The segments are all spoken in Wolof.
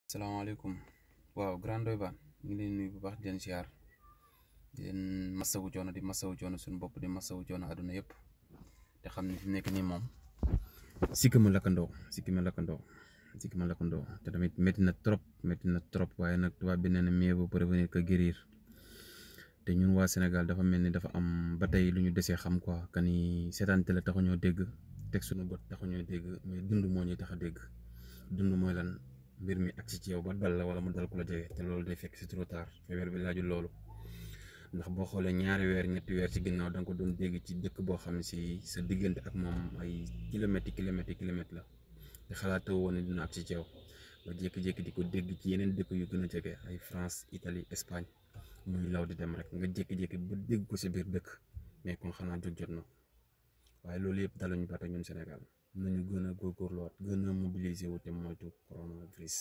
salaamaaleykum waaw Grand Ndoye Bane ñu ngi leen nuyu bu baax di leen ziar di leen masawu coono di masawu coono suñu bopp di masawu coono àdduna yëpp te xam ne fi mu nekk nii moom sikki ma lakkandoo sikki ma lakkandoo sikki ma lakkandoo te tamit métti na trop métti na trop waaye nag tubaab bi nee na mieux vaut prévenir que guérir te ñun waa Sénégal dafa mel ni dafa am ba tey lu ñu desee xam quoi que ni seetaan télé taxuñoo dégg teg suñu bët taxuñoo dégg mais dund moo ñuy tax a dégg dund mooy lan. mbir mi agsi ci yow ba dal la wala mu dal ku la jege te loolu day fekk c'est trop tard feebar bi laajul loolu ndax boo xoolee ñaari weer ñetti weer ci ginnaaw da nga ko doon dégg ci dëkk boo xam ne si sa diggante ak moom ay kilomètres kilomètres kilomètres la te xalaatoo woon ne dina agsi ci yow ba jékki-jékki di ko dégg ci yeneen dëkk yu gën a jege ay France Italie Espagne muy law di dem rek nga jékki-jékki ba dégg ko sa biir dëkk mais kon xanaa jóg jot na waaye loolu yëpp daluñu ba tey ñun Sénégal. nañu gën a góorgóorluwaat gën a mobiliser wu te moytu coronavirus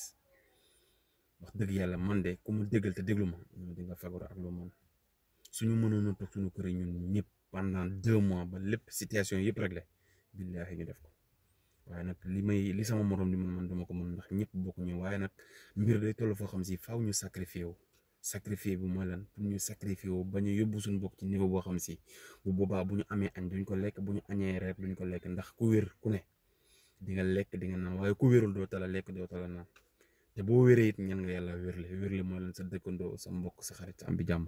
wax dëgg yàlla man de ku mu déggal te déglu ma ñoo di nga fagaru ak lu man suñu mënoon a toog suñu kër yi ñun ñëpp pendant deux mois ba lépp situation yëpp réglé billaahi ñu def ko waaye nag li may li sama morom di man man dama ko mën ndax ñëpp bokk ñu waaye nag mbir day toll foo xam si faaw ñu sacrifié wu sacrifié bi mooy lan pour ñu sacrifié wu ba ñu yóbbu suñu bokk ci niveau boo xam si bu boobaa bu ñu amee añ duñ ko lekk bu ñu añee reer duñ ko lekk ndax ku wér ku ne di nga lekk di nga naan waaye ku wérul doo tala lekk doo tala naan te boo wéree it ñan nga yàlla wérle wérle mooy lan sa dëkkandoo sa mbokk sa xarit am bi jàmm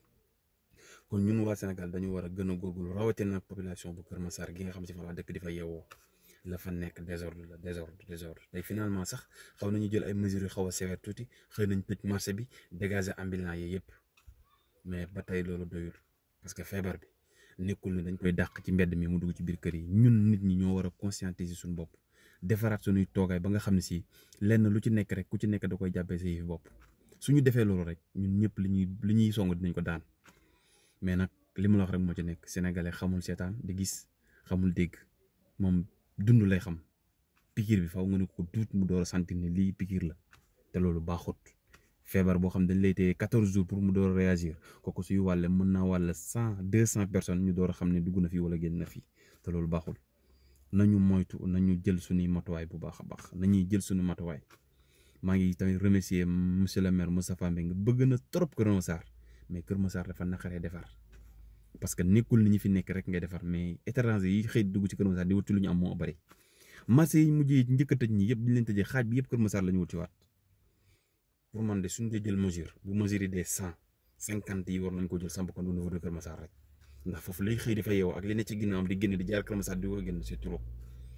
kon ñun waa Sénégal dañu war a gën a góorgóorlu rawatina population bu Kër Massar gi nga xam si fa la dëkk di fa yeewoo la fa nekk désordre la désordre désordre tey finalement sax xaw nañu jël ay mesures yu xaw a sévère tuuti xëy nañ tëj marché bi dégager ambulant yi yëpp mais ba tey loolu doyul parce que feebar bi nekkul ne dañ koy dàq ci mbedd mi mu dugg ci biir kër yi ñun nit ñi ñoo war a conscientiser suñu bopp defaraat suñuy toogaay ba nga xam ne si lenn lu ci nekk rek ku ci nekk da koy jàppee sa yëfi bopp suñu defee loolu rek ñun ñëpp li ñuy li ñuy song dinañ ko daan mais nag li ma la wax rek moo ci nekk sénégalais xamul seetaan di gis xamul dégg moom dund lay xam pikiir bi faw nga ne ko duut mu door a sentir ne lii pikiir la te loolu baaxut feebar boo xam dañ lay téye quatorze jours pour mu door a réagir kooku suy wàlle mën naa wàll cent deux cent personnes ñu door a xam ne dugg na fii wala génn na fii te loolu baaxul nañu moytu nañu jël suñuy matuwaay bu baax a baax nañuy jël suñu matuwaay maa ngi tamit remercier monsieur le maire Moustapha Mbengue bëgg na trop Kër Massar mais Kër Massar dafa naqaree defar parce que nekkul ni ñu fi nekk rek ngay defar mais étranger yi xëy dugg ci Kër Massar di wuti lu ñu am moo bari marché yi mujjee njëkk a tëj ñi yëpp di leen tëjee xaaj bi yëpp Kër Massar la ñu wuti waat pour man de suñu dee jël mesure bu mesure yi des cent cinquante yi war nañ ko jël samp ko au niveau de Kër Massar rek ndax foofu lay xëy dafa yeewoo ak li ne ci ginnaawam di génn di jaar Kër Massar di ko génn c'est trop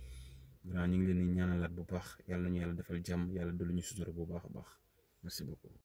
grand ñu ngi leen di ñaanalaat bu baax yàlla nañu yàlla defal jàmm yàlla dolli ñu sutura bu baax a baax merci beaucoup.